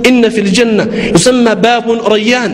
ኢነ ፊ ልጀና ዩሰማ ባቡን ረያን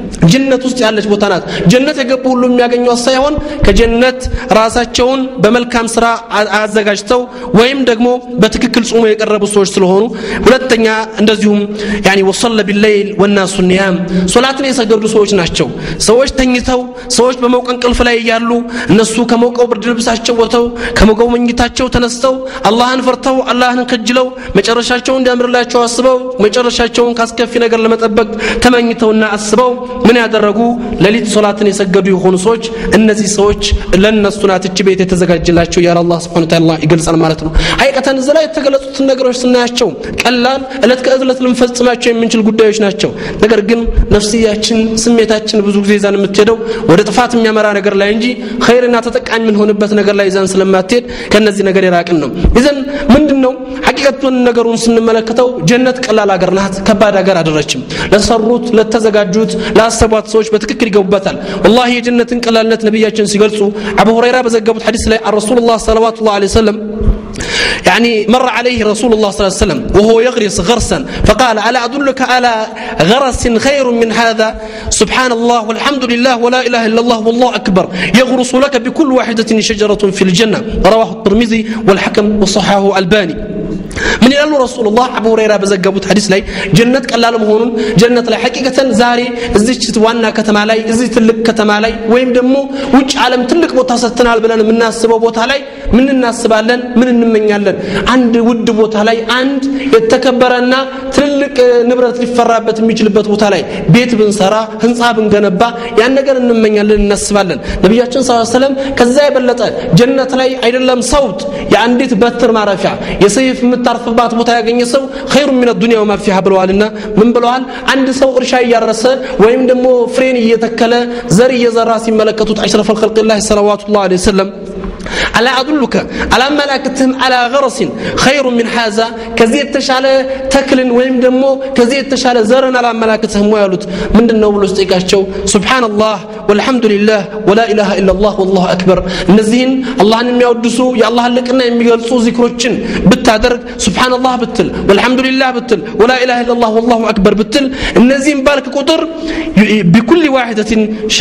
ጀነት ውስጥ ያለች ቦታ ናት ጀነት የገቡ ሁሉ የሚያገኟት ሳይሆን ከጀነት ራሳቸውን በመልካም ስራ አዘጋጅተው ወይም ደግሞ በትክክል ጾሞ የቀረቡ ሰዎች ስለሆኑ ሁለተኛ እንደዚሁም ያኒ ወሰለ ቢለይል ወናሱ ኒያም ሶላትን የሰገዱ ሰዎች ናቸው ሰዎች ተኝተው ሰዎች በመውቀ እንቅልፍ ላይ እያሉ እነሱ ከመውቀው ብርድ ልብሳቸው ወጥተው ከመውቀው መኝታቸው ተነስተው አላህን ፈርተው አላህን ከጅለው መጨረሻቸውን እንዲያምርላቸው አስበው መጨረሻቸውን ካስከፊ ነገር ለመጠበቅ ተመኝተውና አስበው ምን ያደረጉ ሌሊት ሶላትን የሰገዱ የሆኑ ሰዎች እነዚህ ሰዎች ለነሱ ናት እች ቤት የተዘጋጀላቸው ያለ አላህ ስብሐ ወተዓላ ይገልጻል ማለት ነው ሀይቀተን እዚህ ላይ የተገለጹትን ነገሮች ስናያቸው ቀላል እለት ከእለት ልንፈጽማቸው የምንችል ጉዳዮች ናቸው ነገር ግን ነፍስያችን ስሜታችን ብዙ ጊዜ ይዛን የምትሄደው ወደ ጥፋት የሚያመራ ነገር ላይ እንጂ ኸይርና ተጠቃሚ የምንሆንበት ነገር ላይ ይዛን ስለማትሄድ ከነዚህ ነገር የራቅን ነው ይዘን ምንድን ነው ሐቂቀቱን ነገሩን ስንመለከተው ጀነት ቀላል ሀገር ናት ከባድ ሀገር አደረችም ለሰሩት ለተዘጋጁት ላሰቧት ሰዎች በትክክል ይገቡበታል ወላሂ የጀነትን ቀላልነት ነቢያችን ሲገልጹ አቡ ሁረይራ በዘገቡት ሐዲስ ላይ ረሱሉላህ ሰለዋቱ ላ ሰለም يعني مر عليه رسول الله صلى الله عليه وسلم وهو يغرس غرسا فقال ألا أدلك على غرس خير من هذا سبحان الله والحمد لله ولا إله إلا الله والله أكبر يغرس لك بكل واحدة شجرة في الجنة رواه الترمذي والحكم وصححه الباني ምን ይላሉ ረሱሉላህ አቡ ሁረይራ በዘገቡት ሐዲስ ላይ ጀነት ቀላል መሆኑን ጀነት ላይ ሐቂቀተን ዛሬ እዚች ዋና ከተማ ላይ እዚህ ትልቅ ከተማ ላይ ወይም ደግሞ ውጭ ዓለም ትልቅ ቦታ ሰጥተናል ብለን የምናስበው ቦታ ላይ ምን እናስባለን ምን እንመኛለን አንድ ውድ ቦታ ላይ አንድ የተከበረና ትልልቅ ንብረት ሊፈራበት የሚችልበት ቦታ ላይ ቤት ብንሰራ ህንፃ ብንገነባ ያን ነገር እንመኛለን እናስባለን ነቢያችን ስ ሰለም ከዛ የበለጠ ጀነት ላይ አይደለም ሰውት የአንዲት በትር ማረፊያ የሰይፍ የምታርፍባት ቦታ ያገኘ ሰው ኸይሩ ሚን ዱንያ ወማ ፊሃ ብለዋልና ምን ብለዋል አንድ ሰው እርሻ እያረሰ ወይም ደግሞ ፍሬን እየተከለ ዘር እየዘራ ሲመለከቱት አሽረፍ ልከልቅላህ ሰለዋቱላህ ዐለይሂ ወሰለም ألا أدلك على ملاكتهم على غرس خير من هذا كزي التشال تكل ويم دمو كزي التشال زرن على ملاكتهم ويالوت من دنو بلو استيقاشو سبحان الله والحمد لله ولا إله إلا الله والله أكبر نزين الله نمي أودسو يا الله لكنا يمي يلسو ذكروتشن بتادرك سبحان الله بتل والحمد لله بتل ولا إله إلا الله والله أكبر بتل النزين بالك قدر بكل واحدة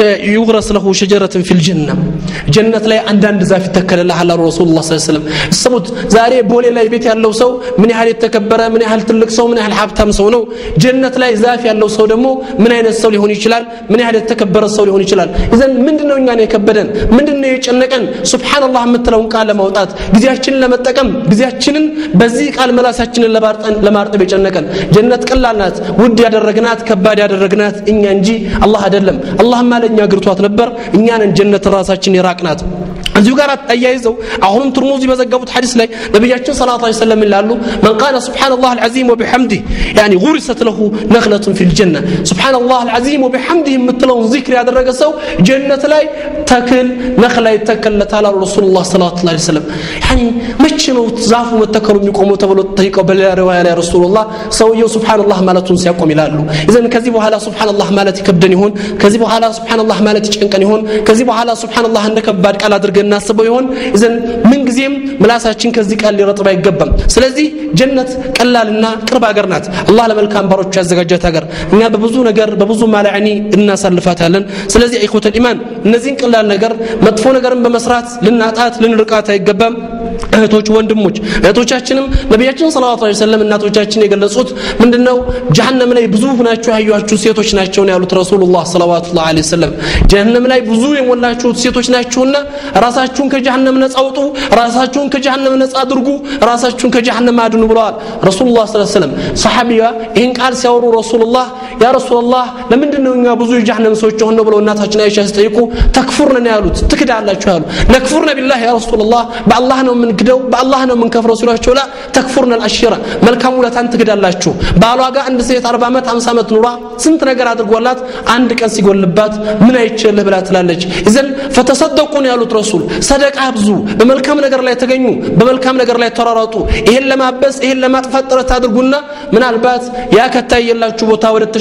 يغرس له شجرة في الجنة جنة لا عندنا ዛፍ ይተከልልሃል አሉ ረሱሉላህ ሰለላሁ ዐለይሂ ወሰለም ስሙት ዛሬ ቦሌ ላይ ቤት ያለው ሰው ምን ያህል የተከበረ ምን ያህል ትልቅ ሰው ምን ያህል ሀብታም ሰው ነው ጀነት ላይ ዛፍ ያለው ሰው ደግሞ ምን አይነት ሰው ሊሆን ይችላል ምን ያህል የተከበረ ሰው ሊሆን ይችላል ይዘን ምንድነው እኛን የከበደን ምንድነው የጨነቀን ሱብሃንአላህ የምትለውን ቃል ለማውጣት ጊዜያችንን ለመጠቀም ጊዜያችንን በዚህ ቃል መላሳችንን ለማርጠብ የጨነቀን ጀነት ቀላል ናት ውድ ያደረግናት ከባድ ያደረግናት እኛ እንጂ አላህ አይደለም አላህማ ለእኛ ግርቷት ነበር እኛንን ጀነት ራሳችን የራቅናት እዚሁ ጋር አያይዘው አሁንም ትርሙዚ በዘገቡት ሐዲስ ላይ ነቢያችን ሰለላሁ ዐለይሂ ወሰለም ይላሉ መን ቃለ ሱብሓነላህ አልዓዚም ወቢሐምዲህ ያኒ ጉሪሰት ለሁ ነኽለቱን ፊል ጀነ ሱብሓነላህ አልዓዚም ወቢሐምዲህ የምትለውን ዚክር ያደረገ ሰው ጀነት ላይ ተክል ነኽላ ይተከለታል አሉ ረሱሉላህ ሰለላሁ ዐለይሂ ወሰለም ያኒ መቼ ነው ዛፉ መተከሉ የሚቆመው ተብሎ ተጠይቀው በሌላ ሪዋያ ላይ ረሱሉላህ ሰውየው ሱብሓነላህ ማለቱን ሲያቆም ይላሉ ኢዘን ከዚህ በኋላ ሱብሓነላህ ማለት ይከብደን ይሆን ከዚህ በኋላ ሱብሓነላህ ማለት ይጨንቀን ይሆን ከዚህ በኋላ ሱብሓነላህ እንደ ከባድ ቃል አድርገን እናስበው ይሆን ዘን ምንጊዜም ምላሳችን ከዚህ ቃል ሊረጥብ አይገባም ስለዚህ ጀነት ቀላልና ቅርብ ሀገር ናት አላህ ለመልካም ባሮች ያዘጋጃት ሀገር እኛ በብዙ ነገር በብዙ ማላዕኒ እናሳልፋታለን ስለዚህ ኢኹተል ኢማን እነዚህን ቀላል ነገር መጥፎ ነገርን በመስራት ልናጣት ልንርቃት አይገባም እህቶች ወንድሞች እህቶቻችንም ነቢያችን ሰለላሁ ዐለይሂ ወሰለም እናቶቻችን የገለጹት ምንድነው ጀሃነም ላይ ብዙ ሁናችሁ ያዩአችሁ ሴቶች ናቸው ነው ያሉት ረሱሉላህ ሰለላሁ ዐለይሂ ወሰለም ጀሃነም ላይ ብዙ የሞላችሁት ሴቶች ናችሁና ራሳችሁን ከጀሃነም ነጻ አውጡ ራሳችሁን ከጀሃነም ነጻ አድርጉ ራሳችሁን ከጀሃነም አድኑ ብለዋል ረሱሉላህ ሰለላሁ ዐለይሂ ወሰለም ሰሐቢያ ይህን ቃል ሲያወሩ ረሱሉላህ ያ ረሱላህ ለምንድን ነው እኛ ብዙ የጀሃነም ሰዎች ሆነ ብለው እናታችን አይሻ ሲጠይቁ ተክፉርነ ነው ያሉት ትክዳላችሁ ያሉ ነክፉርነ ቢላህ ያ ረሱላህ በአላህ ነው የምንክደው በአላህ ነው የምንከፍረው ሲሏቸው ላ ተክፉርነ አልአሽራ መልካም ውለታን ትክዳላችሁ ባሏ ጋር አንድ ሴት 40 ዓመት 50 ዓመት ኑሯ ስንት ነገር አድርጎላት አንድ ቀን ሲጎልባት ምን አይችልህ ብላ ትላለች ይዘን ፈተሰደቁ ነው ያሉት ረሱል ሰደቃ ብዙ በመልካም ነገር ላይ ተገኙ በመልካም ነገር ላይ ተራራጡ ይሄን ለማበስ ይሄን ለማጥፋት ጥረት አድርጉና ምናልባት ያ ከታየላችሁ ቦታ ወደ ተሻለ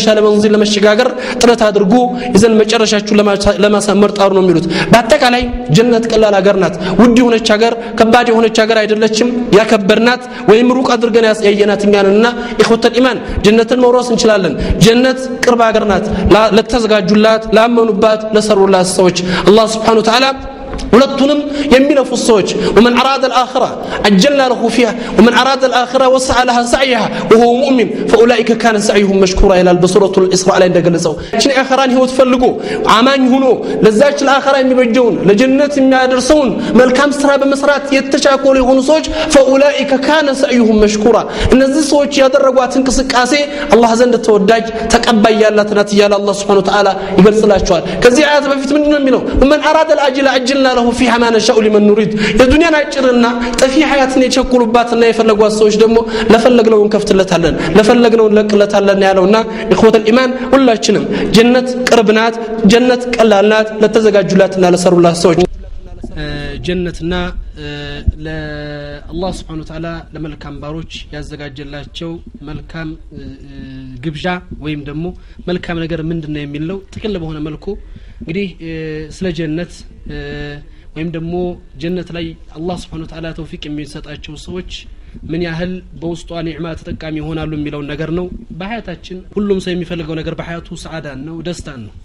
ተሻለ መንዚል ለመሸጋገር ጥረት አድርጉ ይዘን መጨረሻችሁን ለማሳመር ጣሩ ነው የሚሉት በአጠቃላይ ጀነት ቀላል ሀገር ናት ውድ የሆነች ሀገር ከባድ የሆነች ሀገር አይደለችም ያከበርናት ወይም ሩቅ አድርገን ያየናት እኛንና ኢኹተል ኢማን ጀነትን መውረስ እንችላለን ጀነት ቅርብ ሀገር ናት ለተዘጋጁላት ላመኑባት ለሰሩላት ሰዎች አላህ ስብሓን ተዓላ ሁለቱንም የሚለፉ ሰዎች ወመን አራደ ልአኽራ አጀልና ለሁ ፊሃ ወመን አራደ ልአኽራ ወሰዓ ለሃ ሰዕይሃ ወሁወ ሙእሚን ፈኡላኢከ ካነ ሰዕዩሁም መሽኩራ ይላል በሱረቱ ልእስራ ላይ እንደገለጸው ችን የአኸራን ህይወት ፈልጎ አማኝ ሁኖ ለዛች ለአኸራ የሚበጀውን ለጀነት የሚያደርሰውን መልካም ስራ በመስራት የተቻኮሉ የሆኑ ሰዎች ፈኡላኢከ ካነ ሰዕዩሁም መሽኩራ እነዚህ ሰዎች ያደረጓት እንቅስቃሴ አላህ ዘንድ ተወዳጅ ተቀባይ ያላት ናት እያለ አላህ ስብሓን ተዓላ ይገልጽላቸዋል ከዚህ አያት በፊት ምንድን ነው የሚለው ወመን አራደ ልአጅል አጅልና له فيها ما نشاء لمن نريد የዱንያን አጭርና ጠፊ ሀያትን የቸኩሉባትና የፈለጓት ሰዎች ደግሞ ለፈለግነው እንከፍትለታለን ለፈለግነው እንለቅለታለን ያለውና ኢኽወተል ኢማን ሁላችንም ጀነት ቅርብ ናት ጀነት ቀላል ናት ለተዘጋጁላትና ለሰሩላት ሰዎች ጀነትና ለአላህ ስብሓን ተዓላ ለመልካም ባሮች ያዘጋጀላቸው መልካም ግብዣ ወይም ደግሞ መልካም ነገር ምንድን ነው የሚል ነው ጥቅል በሆነ መልኩ እንግዲህ ስለ ጀነት ወይም ደግሞ ጀነት ላይ አላህ ስብሓን ተዓላ ተውፊቅ የሚሰጣቸው ሰዎች ምን ያህል በውስጧ ኒዕማ ተጠቃሚ ይሆናሉ የሚለውን ነገር ነው በሀያታችን ሁሉም ሰው የሚፈልገው ነገር በሀያቱ ሰዓዳን ነው ደስታን ነው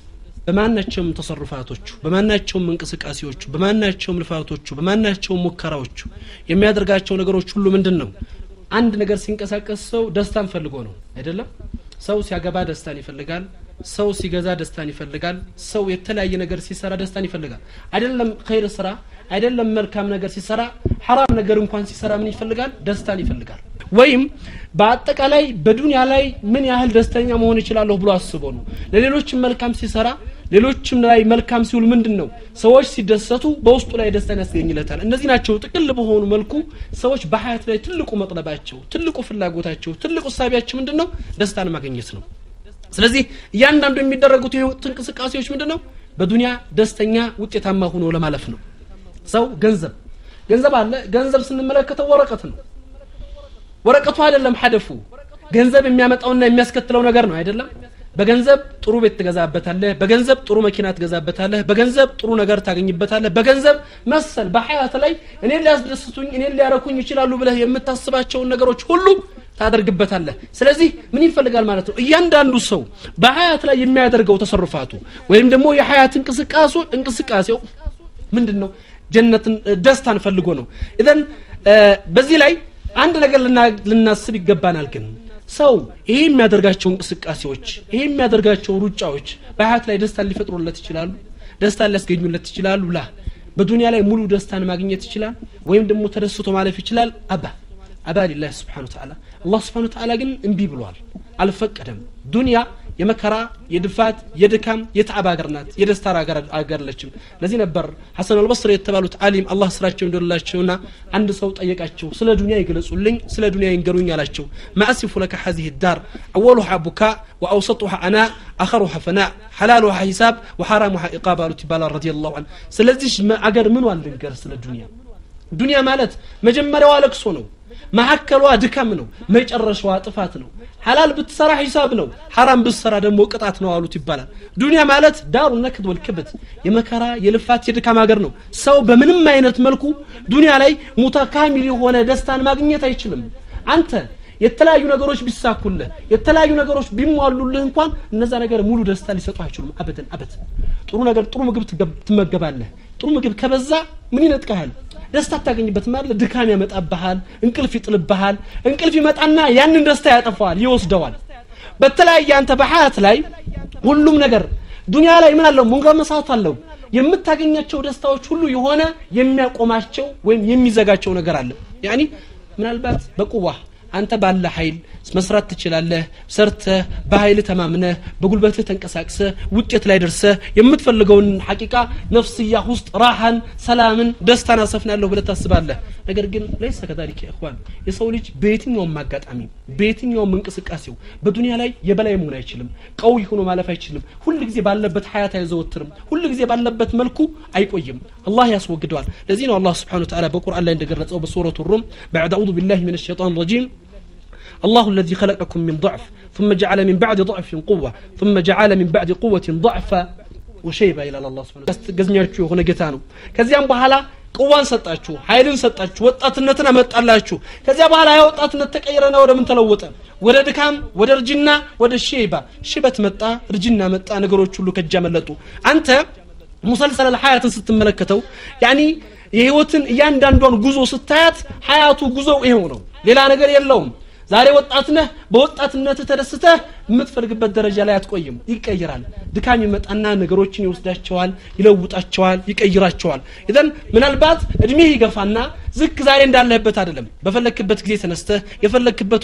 በማናቸውም ተሰሩፋቶቹ በማናቸውም እንቅስቃሴዎቹ በማናቸውም ልፋቶቹ በማናቸውም ሙከራዎቹ የሚያደርጋቸው ነገሮች ሁሉ ምንድን ነው አንድ ነገር ሲንቀሳቀስ ሰው ደስታን ፈልጎ ነው አይደለም ሰው ሲያገባ ደስታን ይፈልጋል ሰው ሲገዛ ደስታን ይፈልጋል ሰው የተለያየ ነገር ሲሰራ ደስታን ይፈልጋል አይደለም ኸይር ስራ አይደለም መልካም ነገር ሲሰራ ሐራም ነገር እንኳን ሲሰራ ምን ይፈልጋል ደስታን ይፈልጋል ወይም በአጠቃላይ በዱንያ ላይ ምን ያህል ደስተኛ መሆን ይችላለሁ ብሎ አስቦ ነው ለሌሎችም መልካም ሲሰራ ሌሎችም ላይ መልካም ሲውል ምንድን ነው ሰዎች ሲደሰቱ በውስጡ ላይ ደስታን ያስገኝለታል እነዚህ ናቸው ጥቅል በሆኑ መልኩ ሰዎች በሀያት ላይ ትልቁ መጥለባቸው ትልቁ ፍላጎታቸው ትልቁ ሳቢያቸው ምንድን ነው ደስታን ማግኘት ነው ስለዚህ እያንዳንዱ የሚደረጉት የህይወት እንቅስቃሴዎች ምንድን ነው በዱንያ ደስተኛ ውጤታማ ሆኖ ለማለፍ ነው ሰው ገንዘብ ገንዘብ አለ ገንዘብ ስንመለከተው ወረቀት ነው ወረቀቱ አይደለም ሀደፉ ገንዘብ የሚያመጣውና የሚያስከትለው ነገር ነው አይደለም በገንዘብ ጥሩ ቤት ትገዛበታለህ በገንዘብ ጥሩ መኪና ትገዛበታለህ በገንዘብ ጥሩ ነገር ታገኝበታለህ በገንዘብ መሰል በሀያት ላይ እኔን ሊያስደስቱኝ እኔን ሊያረኩኝ ይችላሉ ብለህ የምታስባቸውን ነገሮች ሁሉ ታደርግበታለህ ስለዚህ ምን ይፈልጋል ማለት ነው እያንዳንዱ ሰው በሀያት ላይ የሚያደርገው ተሰርፋቱ ወይም ደግሞ የሀያት እንቅስቃሴ እንቅስቃሴው ምንድን ነው ጀነትን ደስታን ፈልጎ ነው ኢዘን በዚህ ላይ አንድ ነገር ልናስብ ይገባናል ግን ሰው ይሄ የሚያደርጋቸው እንቅስቃሴዎች ይሄ የሚያደርጋቸው ሩጫዎች በሀያት ላይ ደስታን ሊፈጥሩለት ይችላሉ ደስታን ሊያስገኙለት ይችላሉ ላ በዱንያ ላይ ሙሉ ደስታን ማግኘት ይችላል ወይም ደግሞ ተደስቶ ማለፍ ይችላል አባ አባ ሊላህ ስብሓን ተዓላ አላህ ስብሓን ተዓላ ግን እምቢ ብሏል አልፈቀደም ዱንያ የመከራ የድፋት የድካም የተዓብ ሀገር ናት የደስታ ሀገር ለችም ለዚህ ነበር ሐሰን አልበስር የተባሉት አሊም አላህ ስራቸው እንደላቸውና አንድ ሰው ጠየቃቸው ስለ ዱንያ ይገለጹልኝ ስለ ዱንያ ይንገሩኝ አላቸው ማአሲፉ ለከ ሀዚህ ዳር አወሉሃ ቡካ ወአውሰጡሃ አና አኸሩሃ ፈና ሐላሉሃ ሂሳብ ወሐራሙሃ ኢቃብ አሉት ይባላል ረዲ ላሁ አን ስለዚህ አገር ምን ልንገር ስለ ዱንያ ዱንያ ማለት መጀመሪያዋ ለቅሶ ነው መሀከሏ ድካም ነው መጨረሻዋ ጥፋት ነው ሐላል ብትሰራ ሂሳብ ነው ሐራም ብትሰራ ደግሞ ቅጣት ነው አሉት ይባላል ዱንያ ማለት ዳሩ ነክድ ወልክብት የመከራ የልፋት የድካም ሀገር ነው ሰው በምንም አይነት መልኩ ዱንያ ላይ ሙተካሚል የሆነ ደስታን ማግኘት አይችልም አንተ የተለያዩ ነገሮች ቢሳኩልህ የተለያዩ ነገሮች ቢሟሉልህ እንኳን እነዛ ነገር ሙሉ ደስታ ሊሰጡ አይችሉም አበደን አበድ ጥሩ ነገር ጥሩ ምግብ ትመገባለህ ጥሩ ምግብ ከበዛ ምን ይነጥቀሃል ደስታ አታገኝበት ማለት ድካም ያመጣብሃል እንቅልፍ ይጥልብሃል እንቅልፍ ይመጣና ያንን ደስታ ያጠፋዋል ይወስደዋል በተለያየ አንተ በሀያት ላይ ሁሉም ነገር ዱንያ ላይ ምን አለው ሙንገመሳት አለው የምታገኛቸው ደስታዎች ሁሉ የሆነ የሚያቆማቸው ወይም የሚዘጋቸው ነገር አለ ያኒ ምናልባት በቁዋ አንተ ባለ ኃይል መስራት ትችላለህ ሰርተህ በኃይል ተማምነህ በጉልበትህ ተንቀሳቅሰህ ውጤት ላይ ደርሰህ የምትፈልገውን ሐቂቃ ነፍስያ ውስጥ ራሃን ሰላምን ደስታን አሰፍናለሁ ብለህ ታስባለህ ነገር ግን ለይሰ ከዛሊከ እኽዋን የሰው ልጅ በየትኛውም አጋጣሚ በየትኛውም እንቅስቃሴው በዱንያ ላይ የበላይ መሆን አይችልም ቀውይ ሆኖ ማለፍ አይችልም ሁል ጊዜ ባለበት ሀያት አይዘወትርም ሁል ጊዜ ባለበት መልኩ አይቆይም አላህ ያስወግደዋል ለዚህ ነው አላህ ስብሓን ተዓላ በቁርአን ላይ እንደገለጸው በሱረቱ ሩም ባዕድ አዑዙ ቢላህ ምን ሸጣን ረጂም الله الذي خلقكم من ضعف ثم جعل من بعد ضعف قوة ثم جعل من بعد قوة ضعفا ወሸይባ ይላል አላ ስብን ገዝኛችሁ የሆነ ጌታ ነው ከዚያም በኋላ ቅዋን ሰጣችሁ ኃይልን ሰጣችሁ ወጣትነትን አመጣላችሁ ከዚያ በኋላ ያ ወጣትነት ተቀይረና ወደ ምን ተለወጠ ወደ ድካም ወደ እርጅና ወደ ሼባ ሽበት መጣ እርጅና መጣ ነገሮች ሁሉ ከእጃ መለጡ አንተ ሙሰልሰል ሀያትን ስትመለከተው ያኒ የህይወትን እያንዳንዷን ጉዞ ስታያት ሀያቱ ጉዞው ይሄው ነው ሌላ ነገር የለውም ዛሬ ወጣት ነህ በወጣትነት ተደስተህ የምትፈልግበት ደረጃ ላይ አትቆይም ይቀይራል ድካም ይመጣና ነገሮችን ይወስዳቸዋል ይለውጣቸዋል ይቀይራቸዋል ኢዘን ምናልባት እድሜህ ይገፋና ዝክ ዛሬ እንዳለህበት አይደለም በፈለክበት ጊዜ ተነስተህ የፈለክበት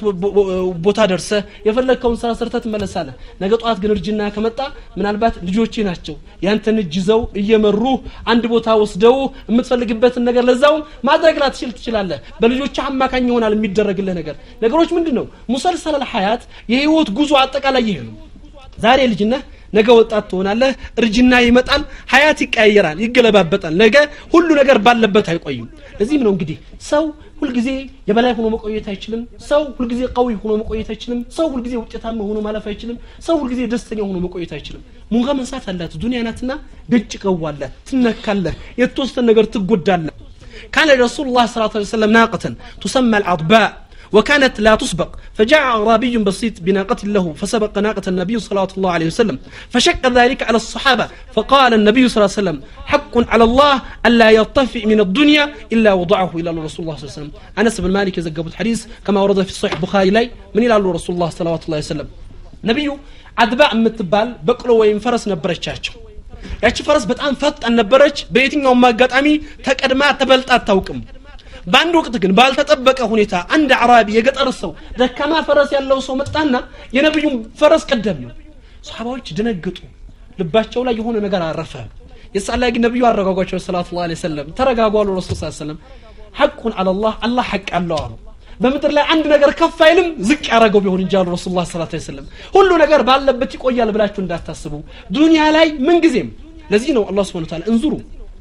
ቦታ ደርሰህ የፈለግከውን ስራ ሰርተህ ትመለሳለህ ነገ ጠዋት ግን እርጅና ከመጣ ምናልባት ልጆቼ ናቸው ያንተን እጅ ይዘው እየመሩ አንድ ቦታ ወስደው የምትፈልግበትን ነገር ለዛውም ማድረግ ላትችል ትችላለህ በልጆች አማካኝ ይሆናል የሚደረግልህ ነገር ነገሮች ምንድን ነው ሙሰልሰል ሀያት የህይወት ጉዞ አጠቃላይ ይሄ ነው ዛሬ ልጅነህ ነገ ወጣት ትሆናለህ እርጅና ይመጣል ሀያት ይቀያየራል ይገለባበጣል ነገ ሁሉ ነገር ባለበት አይቆይም ለዚህም ነው እንግዲህ ሰው ሁልጊዜ የበላይ ሆኖ መቆየት አይችልም ሰው ሁልጊዜ ቀዊ ሆኖ መቆየት አይችልም ሰው ሁልጊዜ ውጤታማ ሆኖ ማለፍ አይችልም ሰው ሁልጊዜ ደስተኛ ሆኖ መቆየት አይችልም ሙንጋ መንሳት አላት ዱኒያ ናትና ገጭ ቀዋለህ ትነካለህ የተወሰነ ነገር ትጎዳለህ كان رسول الله صلى الله عليه وسلم ناقة تسمى العضباء وكانت لا تسبق فجاء أعرابي بسيط بناقة له فسبق ناقة النبي صلى الله عليه وسلم فشق ذلك على الصحابة فقال النبي صلى الله عليه وسلم حق على الله ألا يرتفع من الدنيا إلا وضعه إلى رسول الله صلى الله عليه وسلم أنس بن مالك يزقب الحديث كما ورد في صحيح البخاري لي من إلى رسول الله صلى الله عليه وسلم نبي عدباء متبال بقلو وين فرس نبرشاتشو ያቺ ፈረስ በጣም ፈጣን ነበረች በየትኛውም አጋጣሚ ተቀድማ ተበልጣ አታውቅም በአንድ ወቅት ግን ባልተጠበቀ ሁኔታ አንድ አዕራቢ የገጠር ሰው ደካማ ፈረስ ያለው ሰው መጣና የነቢዩን ፈረስ ቀደም ነው ሰሓባዎች ደነገጡ ልባቸው ላይ የሆነ ነገር አረፈ የሳት ላይ ግን ነቢዩ አረጋጓቸው ሰላት ላ ሰለም ተረጋጉ አሉ ረሱል ስ ሰለም ሐቁን አላላህ አላህ ሐቅ አለው አሉ በምድር ላይ አንድ ነገር ከፍ አይልም ዝቅ ያደረገው ቢሆን እንጂ አሉ ረሱል ላ ሰላት ሰለም ሁሉ ነገር ባለበት ይቆያል ብላችሁ እንዳታስቡ ዱንያ ላይ ምንጊዜም ለዚህ ነው አላህ ስብን ታላ እንዙሩ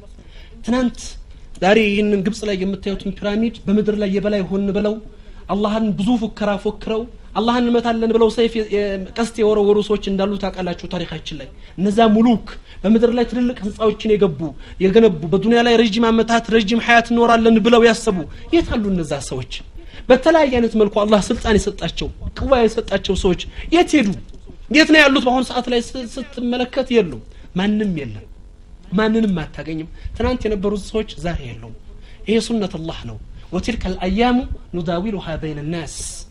ትናንት ዛሬ ይህንን ግብፅ ላይ የምታዩትን ፒራሚድ በምድር ላይ የበላይ ሆን ብለው አላህን ብዙ ፉከራ ፎክረው አላህን እንመታለን ብለው ሰይፍ ቀስት የወረወሩ ሰዎች እንዳሉ ታውቃላችሁ ታሪካችን ላይ እነዛ ሙሉክ በምድር ላይ ትልልቅ ህንፃዎችን የገቡ የገነቡ በዱኒያ ላይ ረዥም አመታት ረዥም ሀያት እኖራለን ብለው ያሰቡ የት አሉ እነዛ ሰዎች በተለያየ አይነት መልኩ አላህ ስልጣን የሰጣቸው ቅዋ የሰጣቸው ሰዎች የት ሄዱ የት ነው ያሉት በአሁኑ ሰዓት ላይ ስትመለከት የሉም ማንም የለም ማንንም አታገኝም ትናንት የነበሩት ሰዎች ዛሬ የለውም ይሄ ሱነት አላህ ነው ወትልከ ልአያሙ ኑዳዊሉሃ በይን ናስ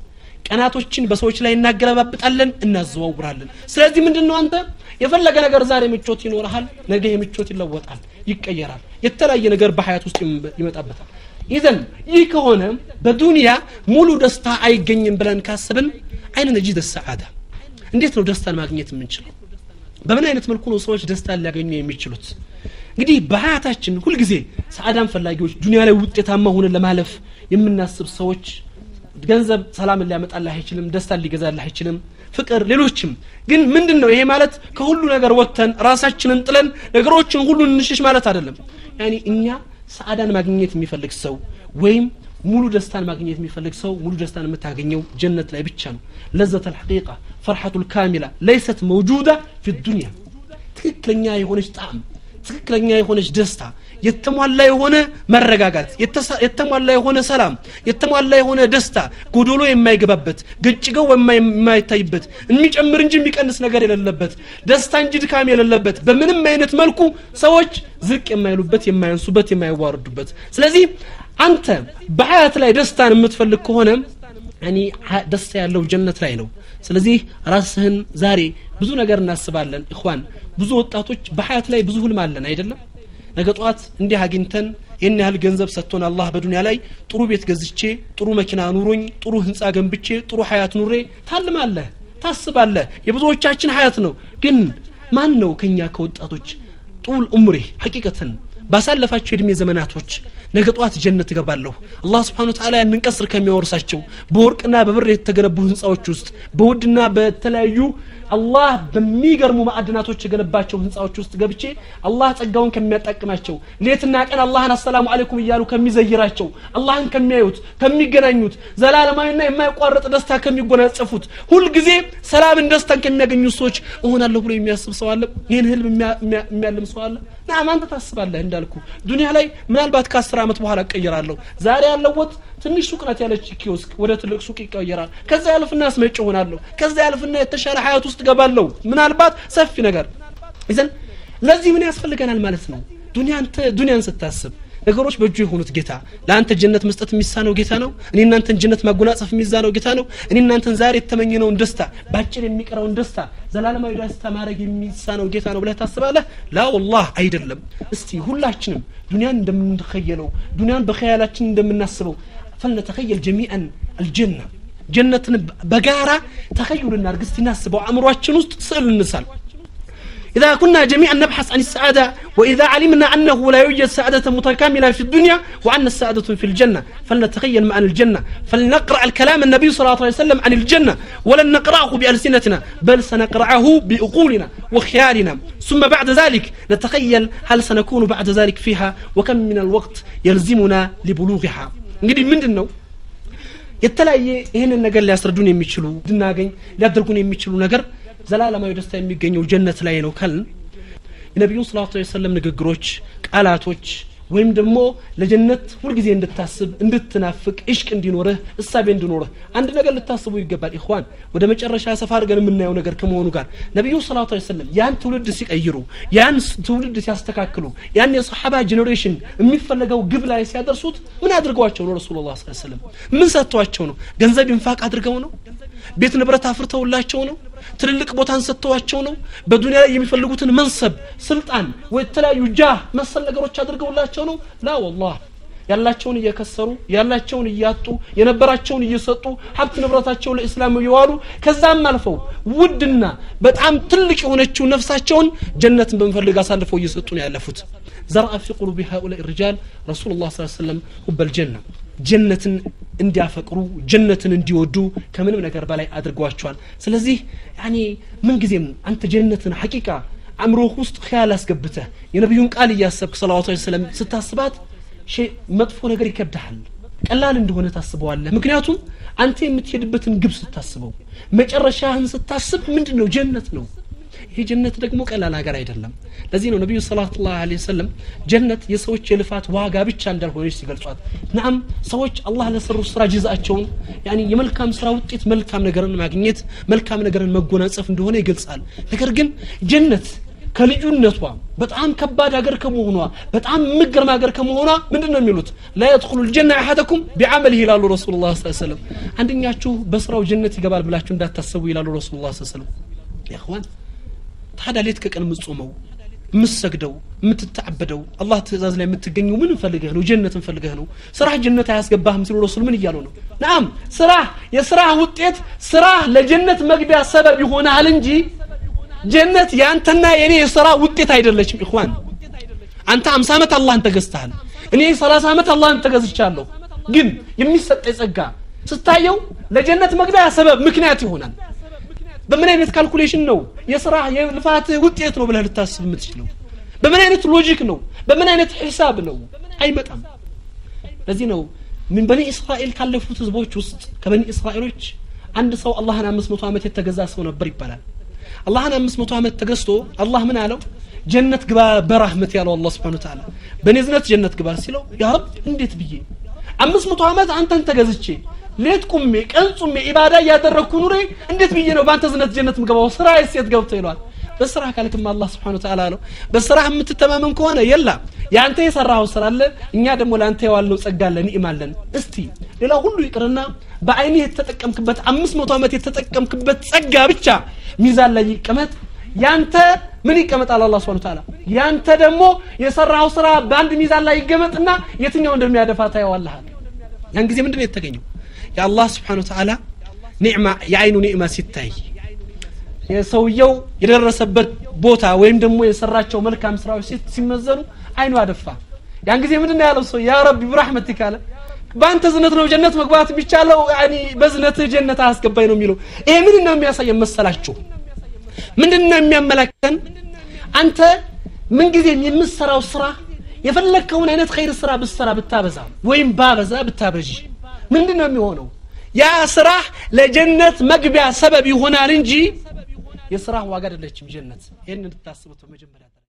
ቀናቶችን በሰዎች ላይ እናገለባብጣለን እናዘዋውራለን ስለዚህ ምንድን ነው አንተ የፈለገ ነገር ዛሬ ምቾት ይኖርሃል ነገ የምቾት ይለወጣል ይቀየራል የተለያየ ነገር በሀያት ውስጥ ይመጣበታል ኢዘን ይህ ከሆነ በዱንያ ሙሉ ደስታ አይገኝም ብለን ካስብን አይነ ነጂድ ሰዓዳ እንዴት ነው ደስታን ማግኘት የምንችለው በምን አይነት መልኩ ነው ሰዎች ደስታን ሊያገኙ የሚችሉት እንግዲህ በሀያታችን ሁልጊዜ ሰዓዳን ፈላጊዎች ዱኒያ ላይ ውጤታማ ሆነን ለማለፍ የምናስብ ሰዎች ገንዘብ ሰላምን ሊያመጣልህ አይችልም ደስታን ሊገዛልህ አይችልም ፍቅር ሌሎችም ግን ምንድን ነው ይሄ ማለት ከሁሉ ነገር ወጥተን ራሳችንን ጥለን ነገሮችን ሁሉ እንሽሽ ማለት አይደለም ያኒ እኛ ሰዓዳን ማግኘት የሚፈልግ ሰው ወይም ሙሉ ደስታን ማግኘት የሚፈልግ ሰው ሙሉ ደስታን የምታገኘው ጀነት ላይ ብቻ ነው ለዘት ልሐቂቃ ፈርሐቱ ልካሚላ ለይሰት መውጁዳ ፊ ዱንያ ትክክለኛ የሆነች ጣዕም ትክክለኛ የሆነች ደስታ የተሟላ የሆነ መረጋጋት የተሟላ የሆነ ሰላም የተሟላ የሆነ ደስታ ጎዶሎ የማይገባበት ገጭገው የማይታይበት የሚጨምር እንጂ የሚቀንስ ነገር የሌለበት ደስታ እንጂ ድካም የሌለበት በምንም አይነት መልኩ ሰዎች ዝቅ የማይሉበት የማያንሱበት የማይዋርዱበት ስለዚህ አንተ በሀያት ላይ ደስታን የምትፈልግ ከሆነ እኔ ደስታ ያለው ጀነት ላይ ነው ስለዚህ ራስህን ዛሬ ብዙ ነገር እናስባለን እኳን ብዙ ወጣቶች በሀያት ላይ ብዙ ህልም አለን አይደለም ነገ ጠዋት እንዲህ አግኝተን ይህን ያህል ገንዘብ ሰጥቶን አላህ በዱንያ ላይ ጥሩ ቤት ገዝቼ ጥሩ መኪና ኑሮኝ ጥሩ ህንፃ ገንብቼ ጥሩ ሀያት ኑሬ ታልማለህ ታስባለህ የብዙዎቻችን ሀያት ነው ግን ማን ነው ከኛ ከወጣቶች ጡል ኡምሬ ሐቂቀትን ባሳለፋቸው የእድሜ ዘመናቶች ነገ ጠዋት ጀነት እገባለሁ አላህ ስብሓን ተዓላ ያንን ቀስር ከሚያወርሳቸው በወርቅና በብር የተገነቡ ህንፃዎች ውስጥ በውድና በተለያዩ አላህ በሚገርሙ ማዕድናቶች የገነባቸው ህንፃዎች ውስጥ ገብቼ አላህ ጸጋውን ከሚያጣቅማቸው ሌትና ቀን አላህን አሰላሙ አለይኩም እያሉ ከሚዘይራቸው አላህን ከሚያዩት ከሚገናኙት ዘላለማዊና የማይቋረጥ ደስታ ከሚጎናጸፉት ሁልጊዜ ሰላምን ደስታን ከሚያገኙት ሰዎች እሆናለሁ ብሎ የሚያስብ ሰው አለ ይህን ህልም የሚያልም ሰው አለ ናም አንተ ታስባለህ እንዳልኩ ዱኒያ ላይ ምናልባት ከአስር ዓመት በኋላ እቀይራለሁ ዛሬ ያለወት ትንሽ ሱቅ ናት ያለች ኪዮስክ ወደ ትልቅ ሱቅ ይቀየራል ከዛ ያልፍና አስመጭ ሆናለሁ ከዛ ያልፍና የተሻለ ሀያት ውስጥ ገባለሁ ምናልባት ሰፊ ነገር ይዘን ለዚህ ምን ያስፈልገናል ማለት ነው ዱኒያን ስታስብ ነገሮች በእጁ የሆኑት ጌታ ለአንተ ጀነት መስጠት የሚሳነው ጌታ ነው እኔ እናንተን ጀነት ማጎናጸፍ የሚዛነው ጌታ ነው እኔ እናንተን ዛሬ የተመኘነውን ደስታ ባጭር የሚቀረውን ደስታ ዘላለማዊ ደስታ ማድረግ የሚሳነው ጌታ ነው ብለህ ታስባለህ ላ ወላህ አይደለም እስቲ ሁላችንም ዱኒያን እንደምንተኸየለው ዱኒያን በኸያላችን እንደምናስበው فلنتخيل جميعا الجنة جنة بقارة تخيل النار قستي ناس وعمرو وسط سأل النسال إذا كنا جميعا نبحث عن السعادة وإذا علمنا أنه لا يوجد سعادة متكاملة في الدنيا وأن السعادة في الجنة فلنتخيل معنى الجنة فلنقرأ الكلام النبي صلى الله عليه وسلم عن الجنة ولن نقرأه بألسنتنا بل سنقرأه بأقولنا وخيالنا ثم بعد ذلك نتخيل هل سنكون بعد ذلك فيها وكم من الوقت يلزمنا لبلوغها እንግዲህ ምንድን ነው የተለያየ ይህንን ነገር ሊያስረዱን የሚችሉ እንድናገኝ ሊያደርጉን የሚችሉ ነገር ዘላለማዊ ደስታ የሚገኘው ጀነት ላይ ነው ካልን የነቢዩን ስላት ሰለም ንግግሮች ቃላቶች ወይም ደግሞ ለጀነት ሁልጊዜ እንድታስብ እንድትናፍቅ እሽቅ እንዲኖርህ እሳቤ እንዲኖርህ አንድ ነገር ልታስቡ ይገባል ኢኽዋን ወደ መጨረሻ ሰፋ አድርገን የምናየው ነገር ከመሆኑ ጋር ነቢዩ ሰላቱ ሰለም ያን ትውልድ ሲቀይሩ ያን ትውልድ ሲያስተካክሉ ያን የሰሓባ ጄኔሬሽን የሚፈለገው ግብ ላይ ሲያደርሱት ምን አድርገዋቸው ነው ረሱሉ ላ ሰለም ምን ሰጥተዋቸው ነው ገንዘብ ኢንፋቅ አድርገው ነው ቤት ንብረት አፍርተውላቸው ነው ትልልቅ ቦታን ሰጥተዋቸው ነው በዱኒያ ላይ የሚፈልጉትን መንሰብ ስልጣን ወይ የተለያዩ ጃህ መሰል ነገሮች አድርገውላቸው ነው ላ ወላህ ያላቸውን እየከሰሩ ያላቸውን እያጡ የነበራቸውን እየሰጡ ሀብት ንብረታቸውን ለእስላም እየዋሉ ከዛም አልፈው ውድና በጣም ትልቅ የሆነችው ነፍሳቸውን ጀነትን በመፈልግ አሳልፈው እየሰጡ ነው ያለፉት ዘርአ ፊ ቁሉቢ ሃኡላኢ ሪጃል ረሱሉ ላ ሰለም ሁበል ጀና ጀነትን እንዲያፈቅሩ ጀነትን እንዲወዱ ከምንም ነገር በላይ አድርገዋቸዋል ስለዚህ ያኔ ምንጊዜም አንተ ጀነትን ሐቂቃ አእምሮህ ውስጥ ኸያል አስገብተህ የነቢዩን ቃል እያሰብክ ሰላዋቱ ሰለም ስታስባት መጥፎ ነገር ይከብድሃል ቀላል እንደሆነ ታስበዋለህ ምክንያቱም አንተ የምትሄድበትን ግብ ስታስበው መጨረሻህን ስታስብ ምንድን ነው ጀነት ነው ይሄ ጀነት ደግሞ ቀላል ሀገር አይደለም ለዚህ ነው ነቢዩ ሰላት ላ ሰለም ጀነት የሰዎች የልፋት ዋጋ ብቻ እንዳልሆነች ሲገልጿት ናም ሰዎች አላህ ለሰሩ ስራ ጅዛቸውን የመልካም ስራ ውጤት መልካም ነገርን ማግኘት መልካም ነገርን መጎናጸፍ እንደሆነ ይገልጻል ነገር ግን ጀነት ከልዩነቷ በጣም ከባድ ሀገር ከመሆኗ በጣም የምገርም ሀገር ከመሆኗ ምንድን ነው የሚሉት ላ የድኩሉ ልጀና አሐደኩም ቢዓመልህ ይላሉ ረሱሉ ላ ሰለም አንደኛችሁ በስራው ጀነት ይገባል ብላችሁ እንዳታሰቡ ይላሉ ረሱሉ ላ ሰለም ያዋን ታዲያ ሌት ከቀን የምትጾመው የምትሰግደው የምትታበደው አላህ ትእዛዝ ላይ የምትገኘው ምን ፈልገህ ነው ጀነትን ፈልገህ ነው ስራህ ጀነት አያስገባህም ሲሉ ረሱል ምን እያሉ ነው ናም ስራህ የስራህ ውጤት ስራህ ለጀነት መግቢያ ሰበብ ይሆናል እንጂ ጀነት የአንተና የእኔ የስራ ውጤት አይደለችም ኢኽዋን አንተ አምሳ ዓመት አላህን ተገዝተሃል እኔ ሰላሳ ዓመት አላህን ተገዝቻለሁ ግን የሚሰጠ ጸጋ ስታየው ለጀነት መግቢያ ሰበብ ምክንያት ይሆናል በምን አይነት ካልኩሌሽን ነው የስራ የልፋት ውጤት ነው ብለህ ልታስብ የምትችለው በምን አይነት ሎጂክ ነው በምን አይነት ሂሳብ ነው አይመጣም ለዚህ ነው ምን በኒ እስራኤል ካለፉት ህዝቦች ውስጥ ከበኒ እስራኤሎች አንድ ሰው አላህን አምስት መቶ ዓመት የተገዛ ሰው ነበር ይባላል አላህን አምስት መቶ ዓመት ተገዝቶ አላህ ምን አለው ጀነት ግባ በራህመት ያለው አላህ ስብሓን ተዓላ በእኔ ዝነት ጀነት ግባ ሲለው ያ ረብ እንዴት ብዬ አምስት መቶ ዓመት አንተን ተገዝቼ ሌት ቁሜ ቀን ጹሜ ኢባዳ እያደረግኩ ኑሬ እንዴት ብዬ ነው በአንተ ዝነት ጀነት ምገባው ስራ ሴት ገብቶ ይሏል በስራ ካልክም አላህ ስብሓን ተዓላ አለው በስራ የምትተማመን ከሆነ የላ የአንተ የሰራኸው ስራ አለ እኛ ደግሞ ለአንተ የዋልነው ጸጋ አለ ኒዕማ አለን እስቲ ሌላ ሁሉ ይቅርና በአይንህ የተጠቀምክበት አምስት መቶ ዓመት የተጠቀምክበት ጸጋ ብቻ ሚዛን ላይ ይቀመጥ ያንተ ምን ይቀመጣል አላ ስብን ታላ ያንተ ደግሞ የሰራው ስራ በአንድ ሚዛን ላይ ይገመጥና የትኛው እንደሚያደፋ ታየዋለሃል ያን ጊዜ ምንድን ነው የተገኘው የአላህ ስብሓን ተዓላ ኒዕማ የአይኑ ኒዕማ ሲታይ የሰውየው የደረሰበት ቦታ ወይም ደግሞ የሰራቸው መልካም ስራዎች ሲመዘኑ አይኑ አደፋ ያን ጊዜ ምንድን ያለው ሰው ያ ረቢ ብራሕመቲክ አለ በአንተ ዝነት ነው ጀነት መግባት የሚቻለው በዝነትህ ጀነት አያስገባኝ ነው የሚለው ይሄ ምን ነው የሚያሳየን መሰላችሁ ምንድን ነው የሚያመላክተን አንተ ምንጊዜም የምትሰራው ስራ የፈለግከውን አይነት ኸይር ስራ ብትሰራ ብታበዛ ወይም ባበዛ ብታበዥ ምንድን ነው የሚሆነው ያ ስራህ ለጀነት መግቢያ ሰበብ ይሆናል እንጂ የስራህ ዋጋ አይደለችም ጀነት ይህን እንድታስቡት በመጀመሪያ